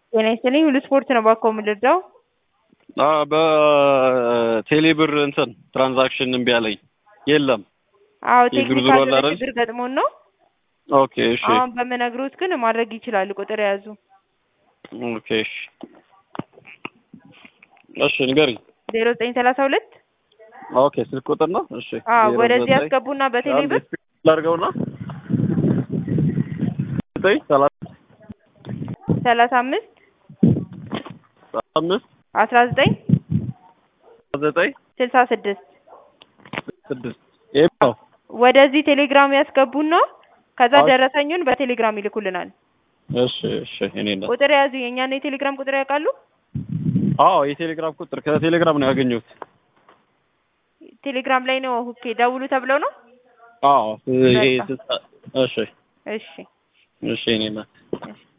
ጤና ይስጥልኝ ሁሉ ስፖርት ነው ባኮ የምልርዳው በቴሌ ብር እንትን ትራንዛክሽን እምቢ አለኝ። የለም አዎ የዝርዝሩ ቴክኒካል አለ አይደል? ችግር ገጥሞን ነው። ኦኬ እሺ አሁን በምነግሮት ግን ማድረግ ይችላሉ። ቁጥር የያዙ ኦኬ እሺ እሺ ንገሪኝ። ዜሮ ዘጠኝ ሰላሳ ሁለት ኦኬ ስልክ ቁጥር ነው። እሺ አዎ ዜሮ ወደዚህ ዘጠኝ ያስገቡና በቴሌ ብር አንድ ስፒድ ላድርገውና ዘጠኝ ሰላሳ ሰላሳ አምስት አምስት አስራ ዘጠኝ ዘጠኝ ስልሳ ስድስት ስድስት ይሄ ነው። ወደዚህ ቴሌግራም ያስገቡና ከዛ አዎ። ደረሰኙን በቴሌግራም ይልኩልናል። እሺ እሺ እኔ ነው። ቁጥር የያዙ የእኛን የቴሌግራም ቁጥር ያውቃሉ? አዎ የቴሌግራም ቁጥር ከቴሌግራም ነው ያገኘሁት። ቴሌግራም ላይ ነው። ኦኬ ደውሉ ተብለው ነው። አዎ ይሄ በቃ። ስልሳ እሺ እሺ እሺ እኔ ነው። እሺ